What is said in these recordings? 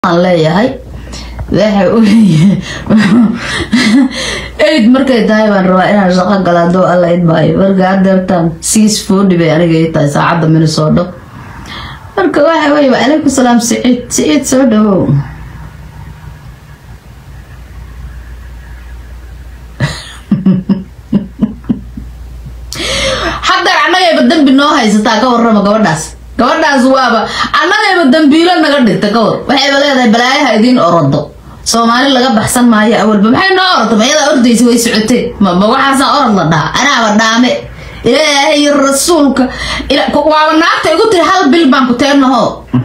aan leeyahay waxa eid markay tahay baan rabaa inaan shaqo gala haduu alla idmaayo marka hadeertaan six forty bay aniga ii tahay saacadda minnesota marka waxa wey wacalaykum salaam siciid siciid soo dhawow haddeer annagayba dambi noo haysataa ka warrama gabadhaas gabadhaas waaba annagayba dambiilo naga dhigta ka war waxayba leedahay balaayaha idiin orodo soomaali laga baxsan maayo awalba maxay noo orda mayadaa ordaysa way socotee mama waxaasaa orod la dhaha anaaba dhaame ilaahay iyo rasuulka waaba naagta igu tiri hal bil baan ku teenaho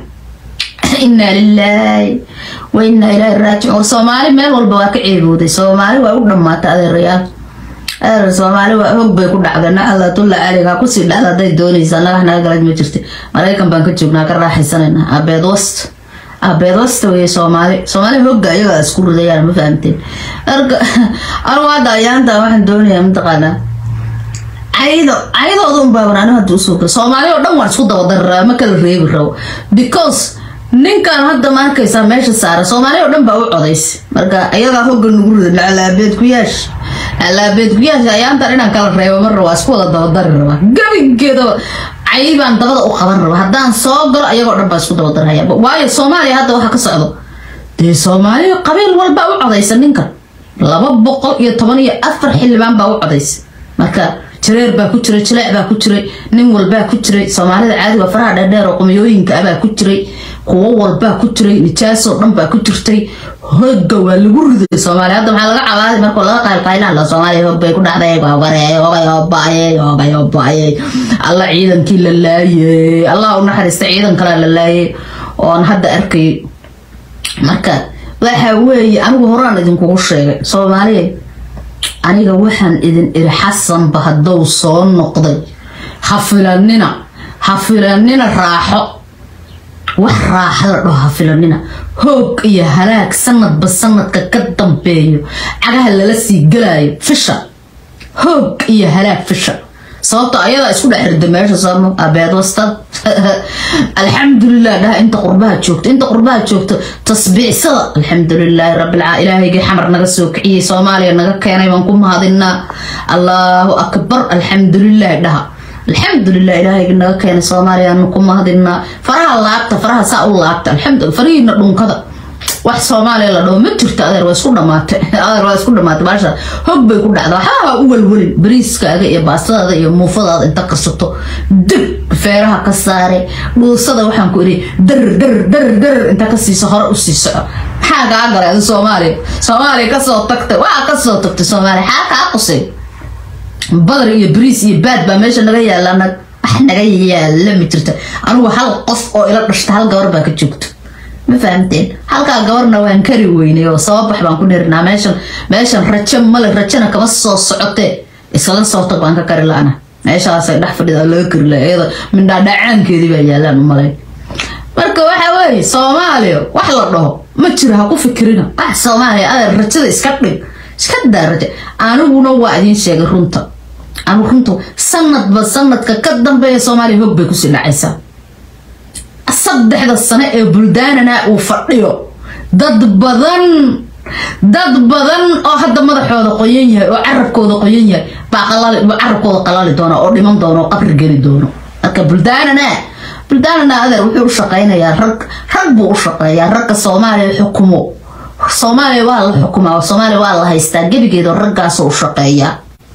inaa lilaahi wa inaa ilaahi raajicuun war soomaali meel walba waa ka ceebooday soomaali waa u dhammaatay adeerayaal adeer soomaali waa hog bay ku dhacday nacdatulla aliga kusii dhacda hadday doonaysa annaga naga galad ma jirta maraykan baan ka joognaa ka raaxaysanayna abeed wast abeed wasta weye soomaali soomaali hogga ayagaa isku ridayaan ma fahamteen marka anugu hadda ayaanta waxaan doonayaa mataqaanaa caydo caydooda un baaban anigu hadda usoo kala soomaali oo dhan waan isku dabadarraa ma kala reebi rabo because ninkan hadda ma arkaysaa meesha saara soomaali oo dhan baa u codaysa marka ayagaa hogga nagu rida naclaabeed ku yaash naclaabeed ku yaash ayaantan inaan kala reebo mar raba isku wada dabadari rabaa gabigeedaba cay baan dabada u qaban raba haddaan soo galo ayagoo dhan baa isku dabadarhaya waayo soomaaliya hadda waxa ka socdo dee soomaaliya qabiil walbaa u codaysa ninkan laba boqol iyo toban iyo afar xildhibaan baa u codaysa marka jareer baa ku jiray jileec baa ku jiray nin walbaa ku jiray soomaalida caadiga faraha dheerdheer oo qumiyooyinka ah baa ku jiray kuwo walbaa ku jiray nijaasoo dhan baa ku jirtay hogga waa lagu riday soomaaliya hadda maxaa laga cabaaday markoo laga qaylqaylaan la soomaaliya hog bay ku dhacday gogareey hogay hobaayey hogay hobaayey alla ciidankii la laayey allah u naxariista ciidan kalea la laayey oon hadda arkay marka waxa weeye anigu horaan idinkugu sheegay soomaaliya aniga waxaan idin iri xasanba haddou soo noqday ha filanina ha filanina raaxo wax raaxa la dhaho ha filanina hoog iyo halaag sanadba sanadka ka dambeeyo cagaha lala sii galaayo fisha hoog iyo halaag fisha sababto ayadaa isku dhex rida meesha sooma abeed wastad alxamdulilah dhaha inta qurbaha joogto inta qurbaha joogto tasbiicsada alxamdulilaahi rabbilcaa ilaahaygai xamar naga soo kiciyey soomaaliya naga keenay baan ku mahadinaa allaahu akbar alxamdulilah dhaha alxamdulilah ilaahayga naga keenay soomaaliyaanu ku mahadinaa faraha laabta faraha saa u laabta alxamdu farihiina dhunkada wax soomaaliya la dhaho ma jirto adeer waa isku dhamaatay adeer waa isku dhamaatay baasha hog bay ku dhacda waxaa u welwelin bariiskaaga iyo baastadaada iyo muufadaada inta karsato dib feeraha ka saare dhuusada waxaan ku idhi dar dar dar dar inta ka siiso hore usii soco maxaa kaa galay adi soomaaliya soomaaliya kasoo tagtay waa kasoo tagtay soomaaliya xaa kaa qusay badar iyo bariis iyo baad baa meesha naga yaala wax naga yaala ma jirta anigu hal qof oo ila dhashta hal gabar baa ka joogto ma fahamteen halkaa gabarna waan kari weynay oo sababax baan ku dhirinaa meeshan meeshan rajo male rajona kama soo socotee isla soo tag baan ka kari la-ana meeshaasay dhex fadhida laga kari la iyada mindhaadhacaankeedii baa yaalaan u malay marka waxa weeye soomaaliya wax la dhaho ma jiro ha ku fikirina wax soomaaliya adeer rajada iska dhig iska daa raja aniguna waa idiin sheegay runta anigu runta sanadba sanadka ka dambeeya soomaaliya hog bay kusii dhacaysaa saddexda sano ee buldaanana uu fadhiyo dad badan dad badan oo hadda madaxooda qoyan yahay oo carabkooda qoyan yahay baa carabkooda qalali doona oo dhiman doona oo qabri geli doono marka buldaanana buldaanana adeer wuxuu u shaqaynayaa rag rag buu u shaqeeyaa ragga soomaaliya xukumo soomaaliya waa la xukumaa soomaaliya waa la haystaa gebigeeda raggaasoo u shaqeeyaa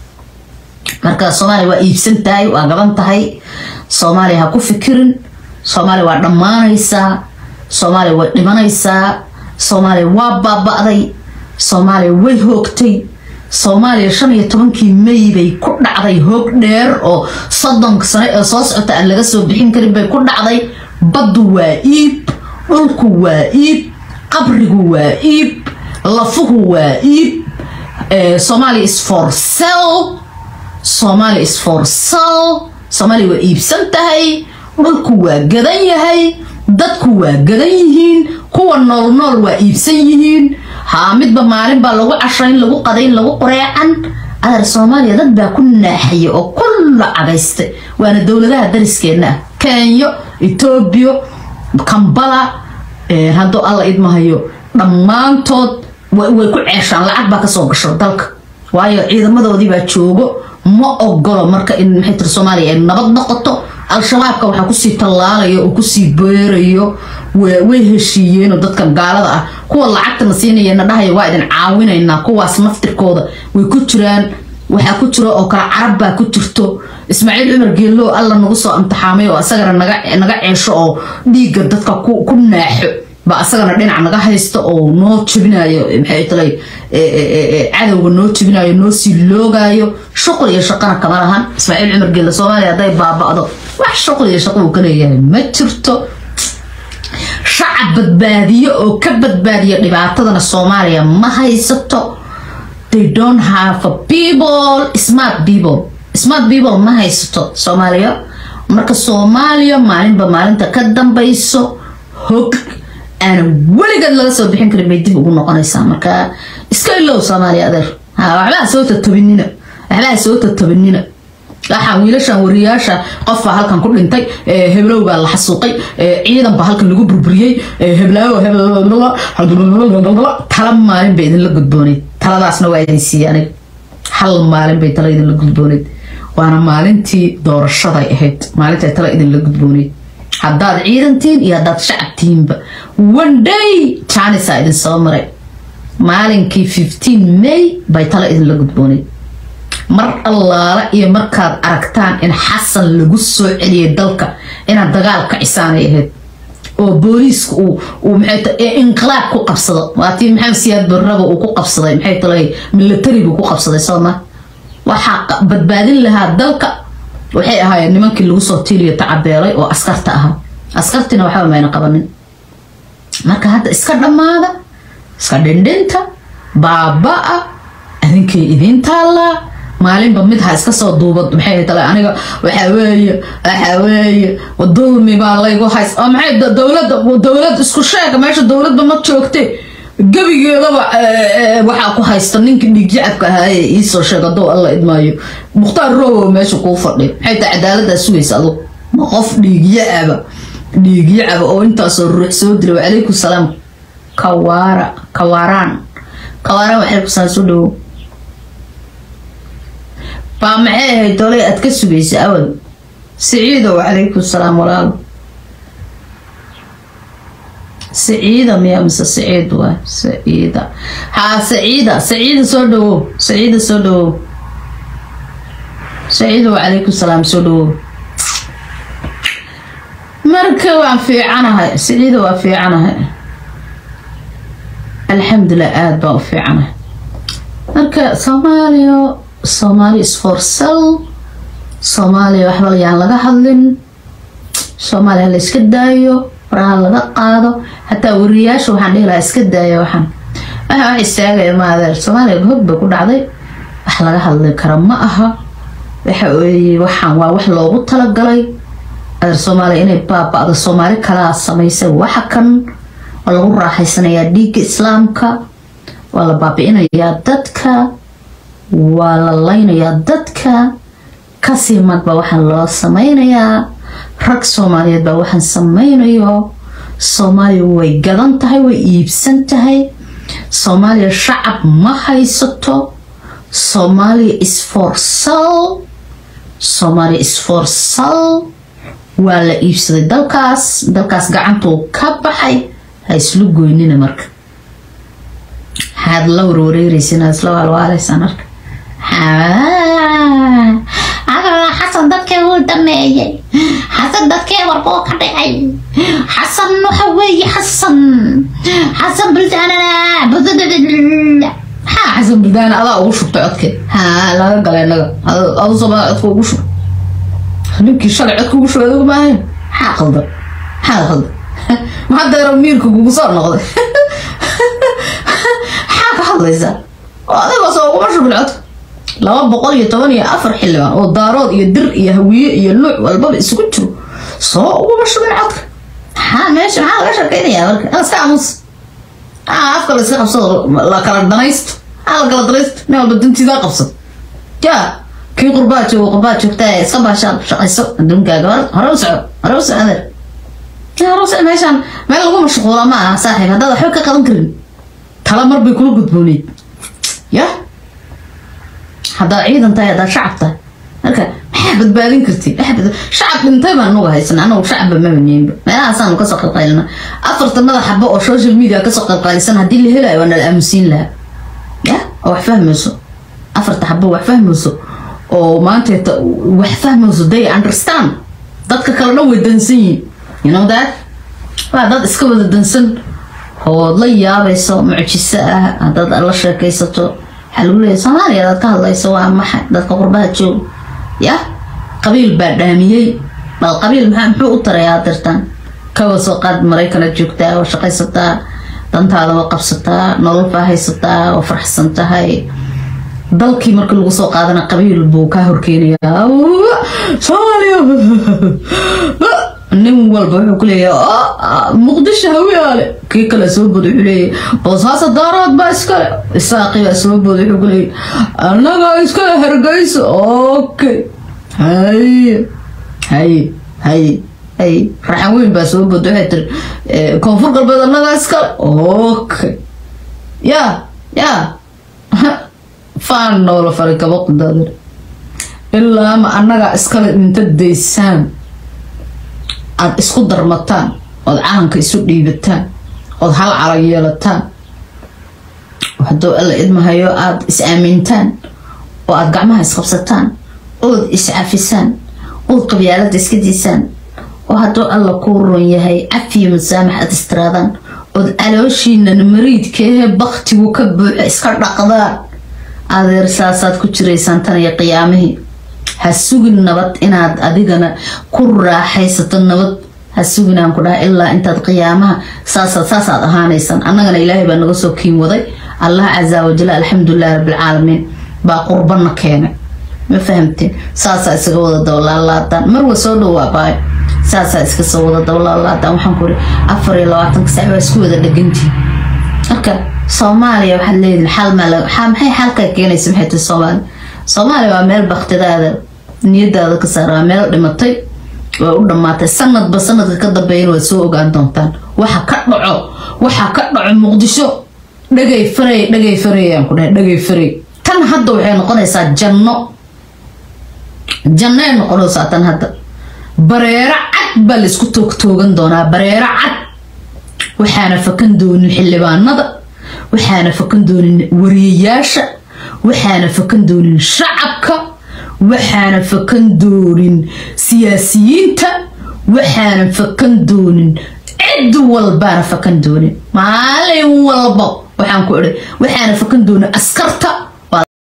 marka soomaaliya waa iibsan tahay waa gaban tahay soomaaliya ha ku fikirin soomaaliya waa dhammaanaysaa soomaaliya way dhimanaysaa soomaaliya waa baaba-day soomaaliya way hoogtay soomaaliya shan iyo tobankii may bay ku dhacday hoog dheer oo soddonka sano ee soo socota aan laga soo bixin karin bay ku dhacday baddu waa iib dhulku waa iib qabrigu waa iib lafuhu waa iib somalia is for sell somalia is for sell soomaaliya waa iibsan tahay dhulku waa gadan yahay dadku waa gadan yihiin kuwa nool nool waa iibsan yihiin haa midba maalin baa lagu cashayn lagu qadayn lagu qoreecan adeer soomaaliya dad baa ku naaxaya oo kulla cagaystay waana dowladaha dariskeena ah kenya etoobiya kambala hadduu alla idmahayo dhammaantood way ku ceeshaan lacag baa kasoo gasho dalka waayo ciidamadoodii baa joogo ma ogolo marka in maxay tiri soomaaliya ay nabad noqoto al-shabaabka waxaa kusii tallaalayo oo kusii beerayo way heshiiyeenoo dadkan gaalada ah kuwa lacagtana siinayana dhahaya waa idin caawinaynaa kuwaas naftirkooda way ku jiraan waxaa ku jiro oo kale carab baa ku jirto ismaaciil cumar geellow alla nagu soo imtixaamay oo asagana naga ceesho oo dhiigga dadka ku naaxo ba asagana dhinac naga haysta oo noo jebinayo maxay talay cadowga noo jebinayo noo sii loogaayo shuqul iyo shaqana kama lahan ismaaciil cumar geelle soomaaliya hadday baaba'do wax shuqul iyo shaqo uu ka leeyahay ma jirto shacab badbaadiyo oo ka badbaadiya dhibaatadana soomaaliya ma haysato they don't have a people smart people smart people ma haysato soomaaliya marka soomaaliya maalinba maalinta ka dambayso hog aana weligeed laga soo bixin karin bay dib ugu noqonaysaa marka iska ilow soomaaliya adeer waxbaa soo tatabinina waxbaa soo tatabinina waxaa wiilashan wariyaasha qof baa halkan ku dhintay heblow baa la xasuuqay ciidan baa halkan lagu burburiyey heblaawo tala maalin bay idinla gudbooneyd taladaasna waa idin siiyey aniga hal maalin bay tala idinla gudbooneyd waana maalintii doorashaday ahayd maalinta tala idinla gudbooneyd haddaad ciidantiin iyo haddaad shacabtiinba one day janisa idin soo maray maalinkii fifteen may bay tala idinla gudbooneyd mar allaala iyo markaad aragtaan in xasan lagu soo celiyay dalka inaad dagaal ka cisaanay ahayd oo booliiska uu maxay inqilaab ku qabsado waatii maxamed siyaad barraba uu ku qabsaday maxay talay military buu ku qabsaday sooma waxaa badbaadin lahaa dalka waxay ahaayeen nimankii lagu soo tiiliyo tacabeelay oo askarta ahaa askartina waxba mayna qabanin marka hadda iska dhammaada iska dhindhinta baaba-a adinkay idiin taallaa maalinba mid ha iska soo duubad maxay tale aniga waxaa weeye waxaa weeye dulmi baa laygu hays oo maxay dowladda dowlad isku sheega meesha dowladba ma joogte gebigeedaba waxaa ku haysta ninkii dhiigjacabka ahaaye iisoo sheeg hadduu alla idmaayo mukhtaar rowow meesha kuu fadhiyo maxay tahay cadaaladdaa sugaysa adu ma qof dhiigyacaba dhiigyacaba oo intaasoo ruux soo dila wacalaykum salaam kawaara kawaaraan kawaaraan wacalaykum salaam soo dhawow baa maxay ahayd dolay aad ka sugaysa awal siciidow calaykum salaam walaalo saciida miya mise saciid waa saciida haa saciida saciida soo dhawow saciida soo dhawow saciidow calaykum salaam soo dhawow marka waan fiicanahay saciida waa fiicanahay alxamdulilah aada baan u fiicanahay marka soomaaliya soomaali isforsal soomaaliya waxba yaan laga hadlin soomaaliya la iska daayo faraha laga qaado xataa wariyaasha waxaan dhihi lahaa iska daaya waxaan waxa wax istaagaya ma adeer soomaaliya hog bay ku dhacday wax laga hadli kara ma aha waxa weeye waxaan waa wax loogu talagalay adeer soomaaliya inay baaba-do soomaali kalaa samaysay waxa kan waa lagu raaxaysanayaa dhiigga islaamka waa la baabi-inayaa dadka waa la laynayaa dadka kasii magba waxaan loo sameynayaa rag soomaaliyeed baa waxaan sameynayo soomaaliya way gadan tahay way iibsan tahay soomaaliya shacab ma haysato soomaaliya isforsal soomaaliya isforsal waa la iibsaday dalkaas dalkaas gacantuu ka baxay ha islu goynina marka maxaad la warwareereysin aad isla waalwaaleysaan arka xasan dadkee wuu dhameeyey xasan dadkee warbuu ka dhicay xasan waxa weeye xasan xasan buldaanana maxaa xasan buldaana adaa ugu shubtay codkeed haa laga galay naga adu somaa codka ugu shub ninkii shalay codka ugu shubay adigu maahayn maxaa qaldan maxaa qaldan maxaa deero miirka kugu soo noqday maxaa ka hadlaysaa oo adigoo soo uguma shubin codka laba boqol iyo toban iyo afar xildhibaan oo daarood iyo dir iyo hawiye iyo nuuc walbaba isugu jiro soo uguma shubin codka maxaa meesha maxaa laga sheekeynayaa marka iska aamus afka la iska qabsado la kala danaysto maxaa la kala danaysto nin walba dantiidaa qabsado yaa kii qurbaa joogo qurbaa joogtaa iska baashaan shaqayso adduunkaaga hore u soco hore u soco adeer aroos meeshaan meel lagu mashquula ma aha saaxiib haddaad waxba ka qaban karin tala mar bay kula gudbooneyd ya haddaad ciidan tahay haddaad shacab tahay marka maxaa badbaadin kartid shacab dhintay baan nuga haysana anagu shacabba mabaneenba meelahaasaanu kasoo qalqaylina afartanada xabo oo social media kasoo qalqaylisan haddii la helayo waa nala aamusiin lahaa ya oo wax fahmayso afarta xabo wax fahmayso oo maanteeta wax fahmayso they understand dadka kale dhan way dansan yihin you know that waa dad iska wada dansan ood la yaabayso mucjiso ah haddaad la sheekaysato waxaa lagu leeyahy soomaaliya adaad ka hadlayso waa maxay dadka qurbaha joog ya qabiil baa dhaamiyey bal qabiil maxaa muxuu u tarayaa dirtan kawa soo qaad maraykana joogtaa oo shaqaysataa dantaada waa qabsataa nolol baa haysataa oo faraxsan tahay dalkii marka lagu soo qaadana qabiil buu kaa horkeenayaa soomaaliya nin walba wuxuu ku leeyahay muqdisho hawiyaale kii kale soo bood wuxuu leeyahay boosaasa daaraad baa iskale isaaqi baa soo bood wuxuu ku leeyahay annagaa iskale hargeyso okay haye haye haye haye raxan weyn baa soo bood waxay tiri koonfur galbeed annagaa iskale okay ya ya faan noola faray kaba qudaadir ilaa ma annagaa iskale inta daysaan aada isku darmataan ood calanka isu dhiibataan ood hal calan yeelataan hadduu alla idmahayo aada is aamintaan oo aada gacmaha isqabsataan ood iscafisaan ood qabyaalada iska diisaan oo hadduu alla kuu ron yahay cafiyo masaamax aada istiraadaan ood calooshiinan mariidkeehe baktigu ka buuxo iska dhaqdaan adeer saasaad ku jiraysaan tan iyo qiyaamihii ha sugin nabad inaad adigana ku raaxaysato nabad ha sugin aan ku dhaha ilaa intaad qiyaamaha saasaad saasaad ahaanaysaan annagana ilaahay baa naga soo kiin waday allah casa wajal alxamdulilahi rabbilcaalamiin baa qurbana keenay ma fahamteen saasaa isaga wada dawlaalaadaan marwa soo dhawaabaayo saasaa iska soo wada dawlaalaadaan waxaan ku iri afar iyo labaatanka sac waa isku wada dhegantii marka soomaaliya waxaad leedihin xal maa maxay xalkaa keenaysa maxay tahay soomaaliya soomaaliya waa meel baktidaada niyadaada ka saara waa meel dhimatay waa u dhammaatay sanadba sanadka ka dambeeyana waad soo ogaan doontaan waxa ka dhaco waxa ka dhaco muqdisho dhagay faray dhagay faray aan ku dhahay dhagay faray tan hadda waxay noqonaysaa janno janno ay noqonaysaa tan hadda bareero cad baa laysku toogtoogan doonaa bareero cad waxaana fakan doonin xildhibaanada waxaana fakan doonin wariyayaasha waxaana fakan doonin shacabka waxaana fakan doonin siyaasiyiinta waxaana fakan doonin cid walbaana fakan doonin maalin walba waxaan ku idhi waxaana fakan doonin askarta